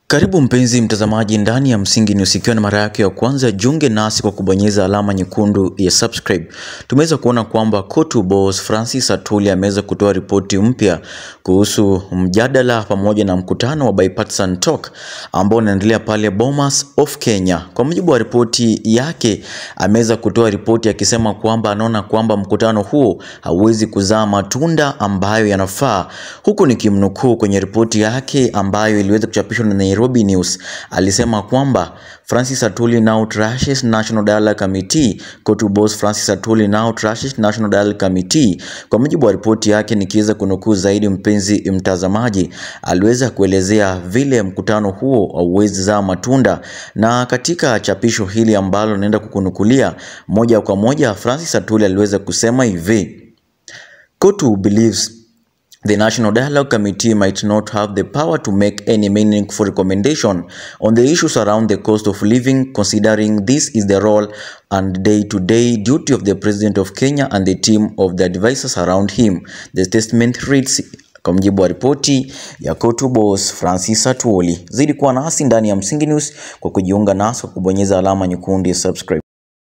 Karibu mpenzi mtazamaji ndani ya Msingi News, ikiwa na mara yake ya kwanza, jiunge nasi kwa kubonyeza alama nyekundu ya subscribe. Tumeweza kuona kwamba Cotu Boss Francis Atwoli ameweza kutoa ripoti mpya kuhusu mjadala pamoja na mkutano wa bipartisan talk ambao unaendelea pale Bomas of Kenya. Kwa mujibu wa ripoti yake, ameweza kutoa ripoti akisema kwamba anaona kwamba mkutano huo hauwezi kuzaa matunda ambayo yanafaa, huku nikimnukuu kwenye ripoti yake ambayo iliweza kuchapishwa na Nairobi News alisema kwamba Francis Atwoli now trashes National Dialogue Committee. Cotu Boss Francis Atwoli now trashes National Dialogue Committee. Kwa mujibu wa ripoti yake, nikiweza kunukuu zaidi, mpenzi mtazamaji, aliweza kuelezea vile mkutano huo hauwezi zaa matunda, na katika chapisho hili ambalo naenda kukunukulia moja kwa moja, Francis Atwoli aliweza kusema hivi: Cotu believes The National Dialogue Committee might not have the power to make any meaningful recommendation on the issues around the cost of living, considering this is the role and day-to-day duty of the President of Kenya and the team of the advisors around him. The statement reads kwa mujibu wa ripoti ya Cotu Boss Francis Atwoli. Zidi kuwa nasi ndani ya Msingi News kwa kujiunga nasi kwa kubonyeza alama nyekundu ya subscribe.